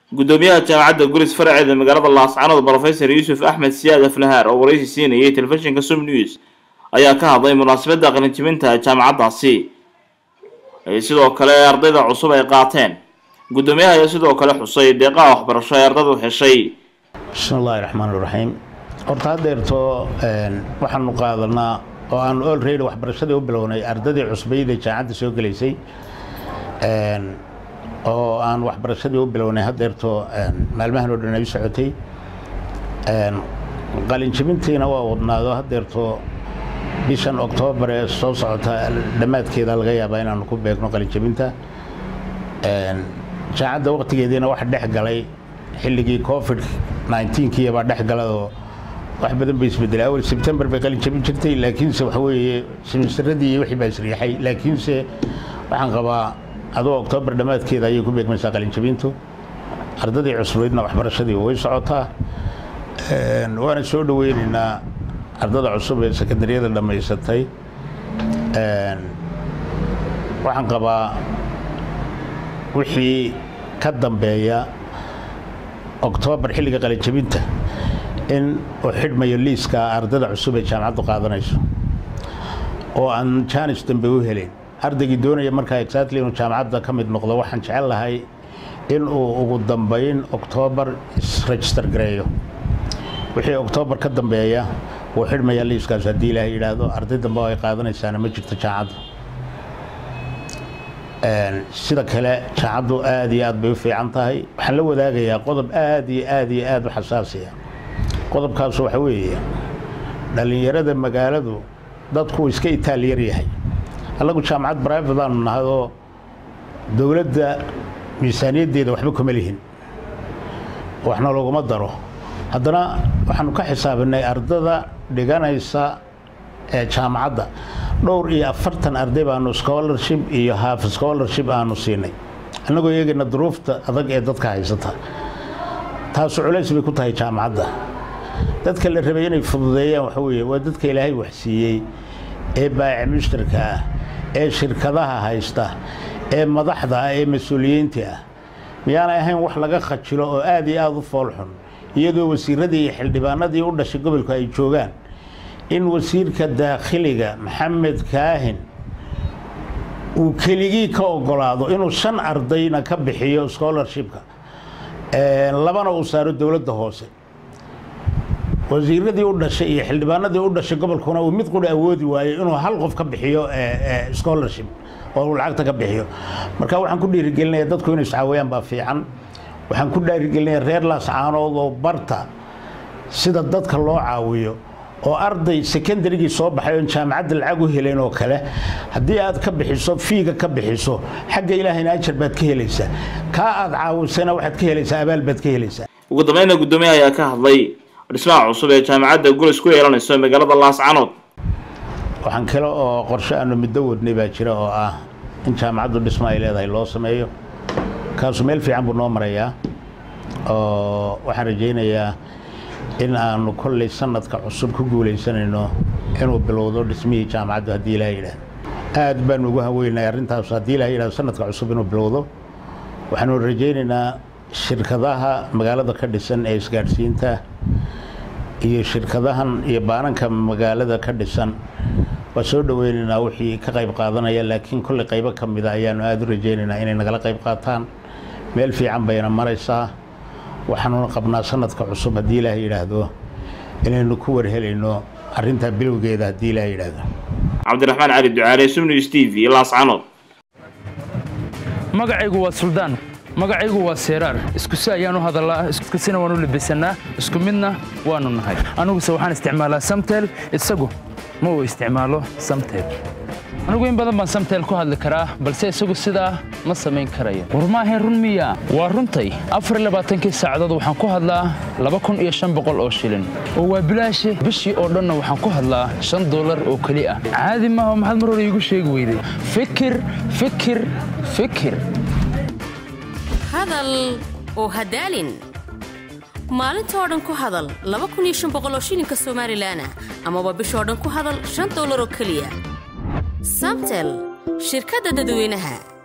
gudoomiyaha jaamacadda gulis faraceeda magaalada laascanood brofesor yuusuf axmed siyaad aflahaar oo waraysi siinayay telefishinka sum news ayaa ka hadlay munaasabadda qalinjibinta jaamacaddaasi sidoo kale ardayda cusub ay qaateen gudoomiyaha ayaa sidoo kale xusay deeqaha waxbarasho ee ardaydu heshay bismi illaahi raxmaan iraxiim horta haddeerto waxaanu qaadanaa oo aanu olreydi waxbarashadii u bilownay ardadii cusbayda jaamacadda soo gelaysay oo aan waxbarashadii u bilownay haddeerto maalmahan oo dhan ay u socotay qalinjibintiina waa wadnaado haddeerto bishan oktoobar ee soo socota dhammaadkeeda laga yaabaa inaanu ku beegno qalinjibinta jaamacadda waqtigeediina wax dhex galay xilligii covid nneteen-kii baa dhex galay oo wax badan bay isbedelay awal sebtembar bay qalin jabin jirtay laakiinse waxa weeye simistaradii iyo wixii baa isriixay laakiinse waxaan qabaa adoo oktoobar dhammaadkeeda ayay ku beegmaysaa qalin jabintu ardadii cusbeydna waxbarashadii way socotaa waana soo dhaweynaynaa ardada cusub ee sekondariyada dhammaysatay waxaan qabaa wixii ka dambeeya oktoobar xilliga qalinjabinta in uu xidhmayo liiska ardada cusub ee jaamacaddu qaadanayso oo aan jaanis dambe u helayn ardaygii doonaya markaa exactly inuu jaamacadda ka mid noqdo waxaan jecel lahay in uu ugu dambayn oktoobar isregister gareeyo wixii oktoobar ka dambeeya wuu xidhmaya liiskaas haddii ilaahay yidhaahdo arday dambe oo ay qaadanaysaana ma jirto jaamacaddu sida kale jaamacaddu aad iyo aad bay u fiican tahay waxaan la wadaagayaa qodob aad iyo aad iyo aad u xasaasiya qodobkaasu waxa weeye dhallinyarada magaaladu dadku iska itaaliyar yahay annagu jaamacad brivate aanu nahay oo dowladda miisaaniyaddeeda waxba kuma lihin waxna laguma daro haddana waxaanu ka xisaabinay ardada dhiganaysa ee jaamacadda dhowr iyo afartan arday baanu scholarship iyo half scholarship aanu siinay annagoo eegayna duruufta adag ee dadka haysata taasu culays bay ku tahay jaamacadda dadka la rabay inay fududeeyaan waxa weeye waa dadka ilaahay waxsiiyey ee baaci mushtarka ah ee shirkadaha haysta ee madaxda ah ee mas-uuliyiinta ah miyaanay ahayn wax laga khajilo oo aad iyo aada u foolxun iyadoo wasiiradii iyo xildhibaanadii u dhashay gobolku ay joogaan in wasiirka daakhiliga maxamed kaahin uu keligii ka ogolaado inuu shan ardayna ka bixiyo scholarshipka labana uu saaro dowladda hoose wasiiradii u dhashay iyo xildhibaanadii u dhashay gobolkuna uu mid qura awoodi waayo inuu hal qof ka bixiyo scholarship oo uu lacagta ka bixiyo marka waxaan ku dhiirigelinaya dadku inay iscaawayaan baa fiican waxaan ku dhiirigelinaya reer laascaanood oo barta sida dadka loo caawiyo oo arday secondarygii soo baxay oon jaamacadda lacag u helayn oo kale haddii aad ka bixiso fiiga ka bixiso xagga ilaahayna ajar baad ka helaysaa kaa aad caawisana waxaad ka helaysaa abaal baad ka helaysaa ugu dambeynna guddoomiyaha ayaa ka hadlay dhismaha cusub ee jaamacadda gulis ku yeelanayso magaalada laascanood waxaan kale oo qorshe aanu muddo wadnay baa jira oo ah in jaamacaddu dhismo ay leedahay loo sameeyo kaasu meel fiican buu noo marayaa oo waxaan rajaynayaa in aanu kolley sanadka cusub ku guulaysanayno inuu bilowdo dhismihii jaamacaddu haddii ilaha yidhaahdo aad baanu ugu haweynahay arrintaas haddii ilaha yidhahdo sanadka cusub inuu bilowdo waxaanu rajaynaynaa shirkadaha magaalada ka dhisan ee isgaadhsiinta iyo shirkadahan iyo baananka magaalada ka dhisan waa soo dhaweynaynaa wixii ka qayb qaadanaya laakiin kolley qaybo ka mida ayaanu aada u rajaynaynaa inay nagala qayb qaataan meel fiican bayna maraysaa waxaanuna qabnaa sanadka cusub haddii ilaah yidhaahdo inaynu ku warhelayno arrintaa bilowgeeda haddii ilaah yidhaahdo cabdiraxmaan cali ducaale sumnews t v laascanood magacaygu waa suldaan magacaygu waa seeraar iskusi ayaan u hadallaa iskusina waan u labisannaa isku midna waannu nahay aniguse waxaan isticmaalaa samtel isagu ma uu isticmaalo samtel anigu in badan baan samtel ku hadli karaa balse isagu sidaa ma samayn karayo war maahayn run miya waa runtay afarlabaatankii saacadood waxaan ku hadlaa laba kun iyo shan boqol oo shilin oo waa bilaashe bishii oo dhanna waxaan ku hadlaa shan dollar oo keli ah caadi maaha maxaad mar hore iigu sheegi weyday fikir fikir fikir hadal oo hadaalin maalinta oo dhan ku hadal oo shilinka somalilan ah amaba bishoo dhan ku hadal shan dollar oo keliya samtel shirkadda dadweynaha